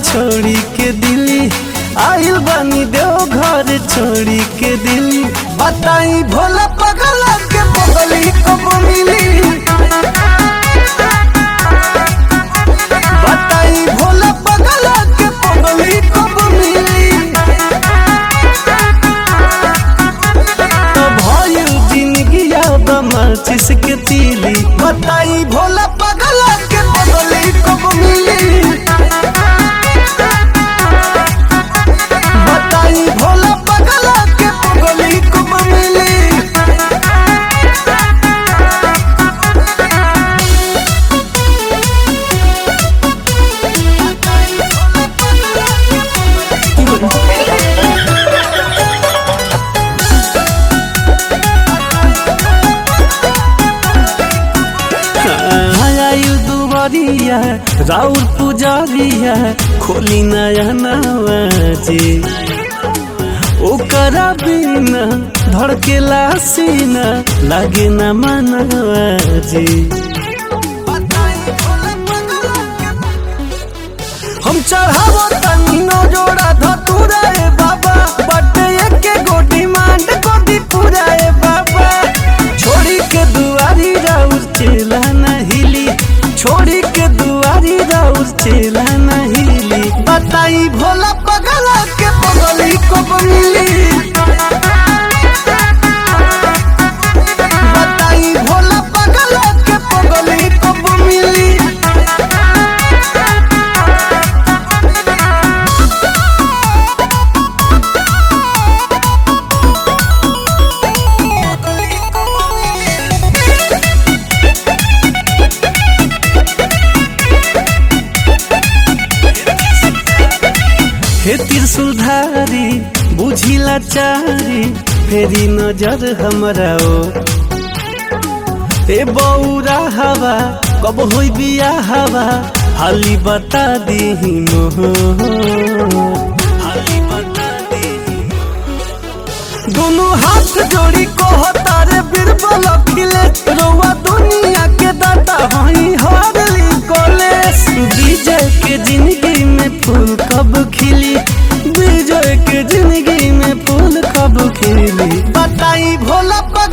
छोड़ी के दिल्ली आइल बानी देव घर छोड़ी के दिल्ली बताई भोला पगला के बगली कब मिली बताई भोला पगला के बगली कब मिली तो भयल जिंदगी अब माचिस के तीली बताई भोला पगला के बगली कब मिली बताई भोला पगला के बगली कब मिली आयु दुबरिया राउर पुजारिया खोली नया नवाजी ओकरा बिना धड़केला सीना लागे न मनवाजी हम चढ़ावो तनी नो जोड़ा धतुरा ए बाबा बटे एके गोटी मांड गोदी पूरा ए बाबा छोड़ी के दुआरी राउर चेला नहिली छोड़ी के दुआरी राउर चेला नहिली बताई भोला पगला के पगली कब मिली बताई भोला पगला के पगली कब मिली हे त्रिशूलधारी बुझिला चारी फेरी नजर हमरा ओ ए बौरा हवा कब होई बिया हवा हाली बता दीही मोह हाली बता दीही दोनों हाथ जोड़ी को तारे बीरबल खिले रोवा दुनिया के दाता वही हारली कॉलेज विजय के जिंदगी में फूल कब खिली विजय के जिंदगी में फूल कब खिली बताई भोला पग